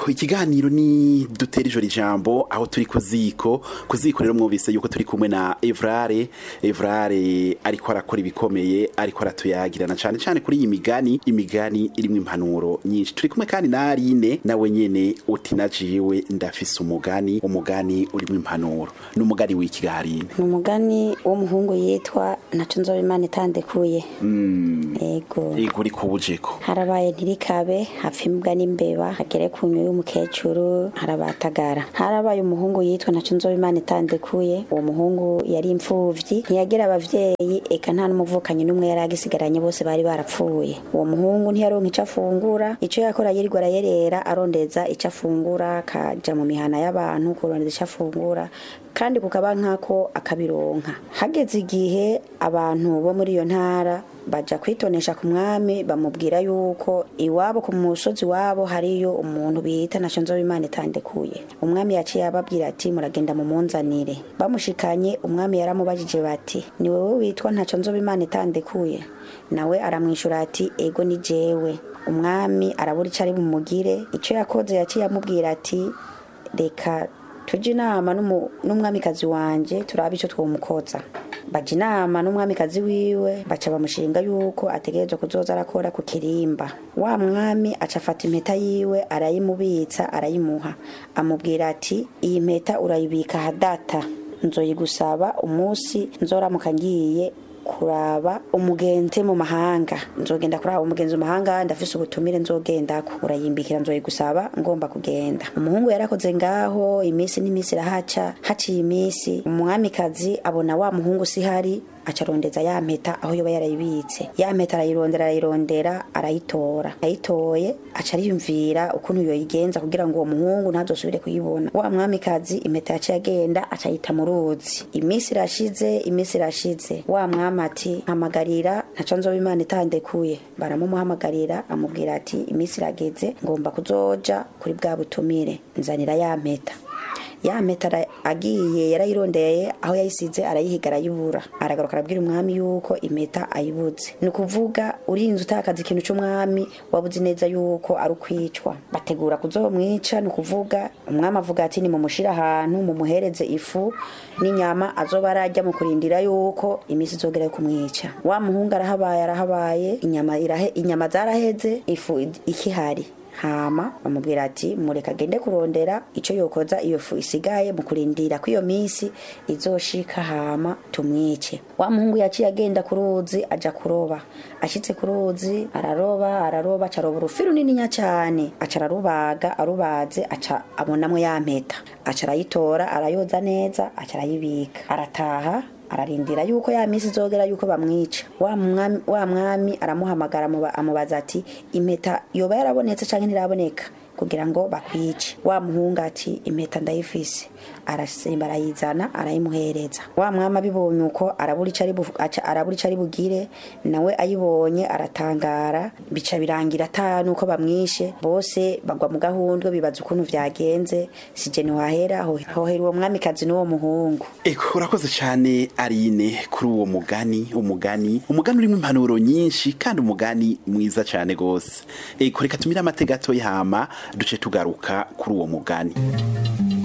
ikiganiro ni dutera ijoro ijambo aho turi ku ziko ku ziko rero mwumvise yuko turi kumwe na evrare evrare ariko arakora ibikomeye ariko aratuyagirana cyane cyane kuri iyi migani imigani irimo impanuro nyinshi turi kumwe kandi na arine nawe nyene uti najiwe ndafise umugani umugani urimo impanuro ni umugani w'iki garine ni umugani w'umuhungu yitwa ntaco nzoba imana itandekuye yego ego uri kubujeko harabaye ntirikabe hapfa imbwa n'imbeba hagere ku nyo y'umukecuru harabatagara harabaye umuhungu yitwa ntaco nzoba imana itandekuye uwo muhungu yari imfuvyi ntiyagira abavyeyi eka nta n'umuvukanyi n'umwe yari agisigaranye bose bari barapfuye uwo muhungu ntiyaronka ico afungura ico yakora yirirwa arayerera arondeza ico afungura akaja mu mihana y'abantu kurondeza ico afungura kandi kukaba nkako akabironka hageze igihe abantu bo muri iyo ntara baja kwitonesha ku mwami bamubwira yuko iwabo ku musozi wabo hariyo umuntu bita ntaco nzoba imana itandekuye umwami yaciye ababwira ati muragenda mumunzanire bamushikanye umwami yaramubajije bati ni wewe witwa ntaco nzoba imana itandekuye nawe aramwishura ati ego ni jewe umwami arabura ico ari bumugire ico yakoze yaciye amubwira ati reka tujye inama n'umu- n'umwamikazi wanje turabe icyo twomukoza baja inama n'umwamikazi wiwe baca bamushinga yuko ategerezwa kuzoza arakora ku kirimba wa mwami aca afata impeta yiwe arayimubitsa arayimuha amubwira ati iyi mpeta urayibika hadata nzoyigusaba umunsi nzoramuka ngiye kuraba umugenzi mu mahanga nzogenda kuraba umugenzi mu mahanga ndafise ubutumire nzogendako urayimbikira nzoyigusaba ngomba kugenda umuhungu yarakoze ngaho iminsi n'iminsi irahaca haciye iminsi umwamikazi abona wa muhungu sihari acarondeza ya mpeta aho yoba yarayibitse ya mpeta arayirondera arayirondera arayitora ayitoye aca ariyumvira ukuntu yoyigenza kugira ngo uwo muhungu ntazosubire kuyibona wa mwamikazi impeta yaciye agenda aca ayita mu ruzi iminsi irashize iminsi irashize wa mwami ati hamagarira ntaco nzoba imana itandekuye baramumuhamagarira amubwira ati iminsi irageze ngomba kuzoja kuri bwa butumire nzanira ya mpeta ya mpeta ara- agiye yarayirondeye aho yayisize arayihiga arayibura aragaruka arabwira umwami yuko impeta ayibuze ni ukuvuga urinze utakaza ikintu c'umwami wabuze neza yuko ari ukwicwa bategura kuzomwica ni ukuvuga umwami avuga ati nimumushire ahantu mumuhereze ifu n'inyama azoba ararya mu kurindira yuko iminsi izogera yo kumwica wa muhungu arahabaye arahabaye inyama, irahe, inyama zaraheze ifu ikihari hama bamubwira ati mureka agende kurondera ico yokoza iyo fu isigaye mu kurindira ko iyo minsi izoshika hama tumwice wa muhungu yaciye agenda ku ruzi aja kuroba ashitse ku ruzi araroba araroba acaroba urufi runininya cane aca ararubaga arubaze aca abonamwo ya mpeta aca arayitora arayoza neza aca arayibika arataha ararindira yuko ya minsi izogera yuko bamwica wa mwami, wa mwami aramuhamagara amuba- amubaza ati impeta yoba yarabonetse canke ntiraboneka kugira ngo bakwice wa muhungu ati impeta ndayifise arasimba arayizana arayimuhereza wa mwami abibonye uko arabura ico ari bu- aca- arabura ico ari bugire nawe ayibonye aratangara bica birangira ata nuko bamwishe bose bagwa mu gahundwe bibaza ukuntu vyagenze sije ntiwahera ho- hohera uwo mwamikazi n'uwo muhungu Eko urakoze cyane Arine kuri uwo mugani umugani umugani urimo impanuro nyinshi kandi umugani mwiza cyane gose eko reka tumire amatega gatoya hama duce tugaruka kuri uwo mugani